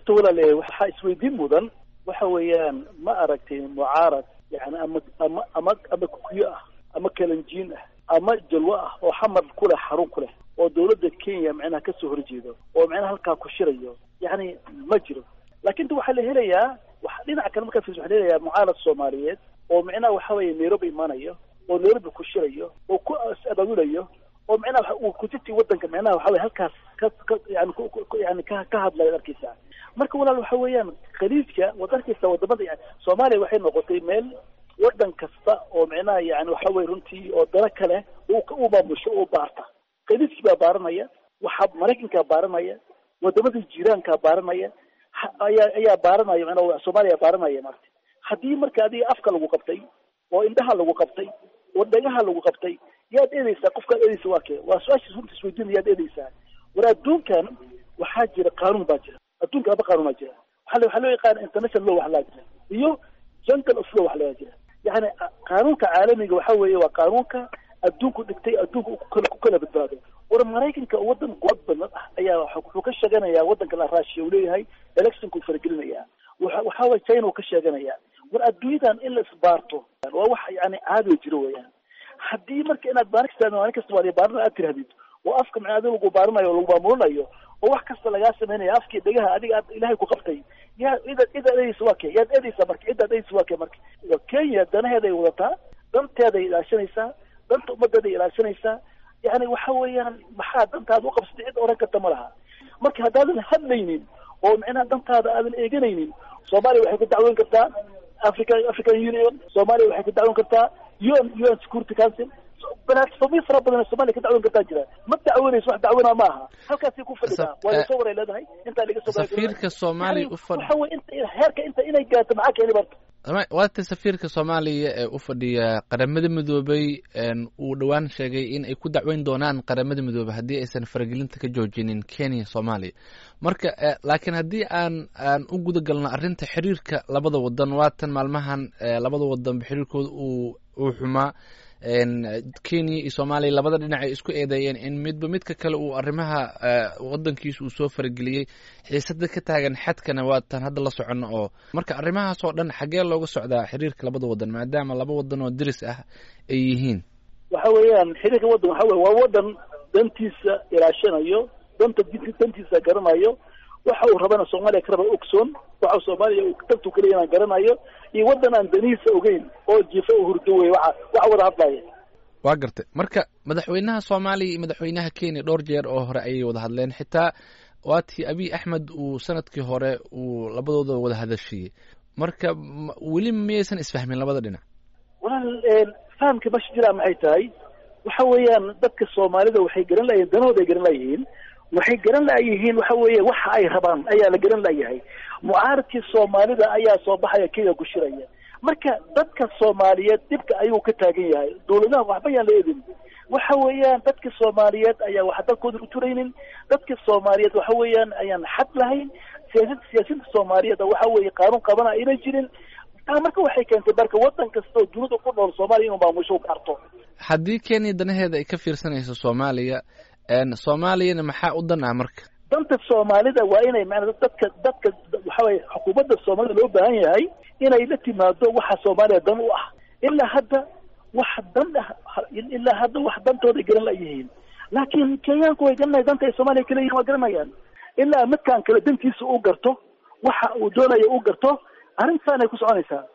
horta walaale waxaa isweydiin mudan waxa weeyaan ma aragtay mucaarad yani ama ama ama ama kukuyo ah ama kalanjiin ah ama jalwo ah oo xamar ku leh xarun ku leh oo dawladda kenya macnaha kasoo horjeedo oo macnaha halkaa ku shirayo yani ma jiro laakin ta waxaa la helayaa wa dhinaca kale markaa fiis waxa la helayaa mucaarad soomaaliyeed oo macnaha waxa weeye nairobi imaanayo oo nairobi ku shirayo oo ku abaabulayo oo macnaha uu kujirti wadanka macnaha waxa weye halkaas ka ka yani yani ka ka hadlayo arkeysa marka walaal waxa weeyaan khaliijka waad arkeysa wadamada yani soomaaliya waxay noqotay meel wadan kasta oo macnaha yani waxa weye runtii oo dalo kale u maamusho oo baarta khaliijkii baa baaranaya waxa maraykankaa baaranaya wadamada jiiraankaa baaranaya ayaa ayaa baaranaya manaa soomaaliya baaranaya marta haddii marka adiga afka lagu qabtay oo indhaha lagu qabtay oo dhagaha lagu qabtay yaad eedeysaa qofkaad eedeysa waa kee waa su-aasha runta isweydiina yaad eedeysaa war adduunkan waxaa jira qaanuun baa jira adduunka aba qaanuun baa jira waa waxaa loo yaqaana international law wax laa jira iyo jungle of law wax laga jira yani qaanuunka caalamiga waxa weeye waa qaanuunka adduunku dhigtay adduunka kukala ku kala badbaado war maraykanka wadan quwad badan ah ayaa wuxuu ka sheeganayaa wadanka la raashiya uu leeyahay electionku faragelinaya waxa weye china uu ka sheeganaya war adduunyadan in la isbaarto waa wax yani caadiga jiro weeyaan haddii marka inaad baarikasta maalin kasta waa baarina aad tirahdid oo afka macnaa adiga lagu baarinayo oo lagu maamulinayo oo wax kasta lagaa sameynaya afkii dhegaha adiga aad ilahay ku qabtay yaa ida cidaad eedeysa waa kee yaad eedeysaa marka cidaad eedeysa waa kee marka waa kenya danaheeday wadataa danteeday ilaashanaysaa danta ummadeeday ilaashanaysaa yani waxa weeyaan maxaa dantaada uqabsatay cid oran karta ma laha marka haddaadan hadlaynin oo macnaha dantaada aadan eeganaynin soomaaliya waxay ku dacwoon kartaa africa african union soomaaliya waxay ku dacwoon kartaa un un security council balaasfamiyo fara badan somalia ka dacwoon kartaa jira ma dacwoonayso wax dacwona ma aha halkaasay ku fadhidaa waa lasoo waray leedahay intaa laga soo safiirka soomaaliya u fadhi waxa weye inta heerka inta inay gaarto maxaa keeni barta waata safiirka soomaaliya ee u fadhiya qaramada midoobay uu dhowaan sheegay in ay ku dacweyn doonaan qaramada midoobey haddii aysan faragelinta ka joojinin kenya soomaaliya marka laakiin haddii aan aan u guda galno arrinta xiriirka labada wadan waatan maalmahan labada wadanba xiriirkooda uu uu xumaa kenya iyo soomaaliya labada dhinac ay isku eedeeyeen in midba midka kale uu arrimaha wadankiisa uu soo farageliyey xiisada ka taagan xadkana waatan hadda la socono oo marka arrimahaas oo dhan xaggee looga socdaa xiriirka labada wadan maadaama laba wadan oo diris ah ay yihiin waxa weeyaan xiriirka wadan waxa weye waa wadan dantiisa ilaashanayo danta dantiisa garanayo waxa uu rabana soomaaliya ka raba ogsoon waxa soomaaliya dantu kaleya inaan garanayo iyo waddan aan danihiisa ogeyn oo jifa u hurdo wey waxa waxa wada hadlaya waa gartay marka madaxweynaha soomaaliya iyo madaxweynaha kenya dhowr jeer oo hore ayay wada hadleen xitaa waatii abiy axmed uu sanadkii hore uu labadooda wada hadashiyey marka weli miyaysan isfahmin labada dhinac walaal fahamka masha jiraa maxay tahay waxa weeyaan dadka soomaalida waxay garan layihin danahooda ay garan layihiin waxay garan layihiin waxa weeye waxa ay rabaan ayaa la garan layahay mucaaradkii soomaalida ayaa soo baxaya kenya ku shiraya marka dadka soomaaliyeed dhibka ayuu ka taagan yahay dawladaha waxba yaan la eedin waxa weeyaan dadka soomaaliyeed ayaa wax dalkooda u turaynin dadka soomaaliyeed waxa weeyaan ayaan xad lahayn siyaasad siyaasiyiinta soomaaliyeed waxa weeye qaanuun qabana ayna jirin taa marka waxay keentay marka wadan kasta oo dunida ku nool soomaaliya inuu maamusho gaarto haddii kenya danaheeda ay ka fiirsanayso soomaaliya soomaaliyana maxaa u dan ah marka danta soomaalida waa inay maanaa dadka dadka waxa weye xukuumadda soomaalida loo baahan yahay inay la timaado waxa soomaaliya dan u ah ilaa hadda wax dan ah ilaa hadda wax dantooday garan layihiin laakiin kenyaanku way garanaya danta ay soomaaliya kaleyihin waa garanayaan ilaa midkaan kale dantiisa u garto waxa uu doonaya u garto arrintaanay ku soconaysaa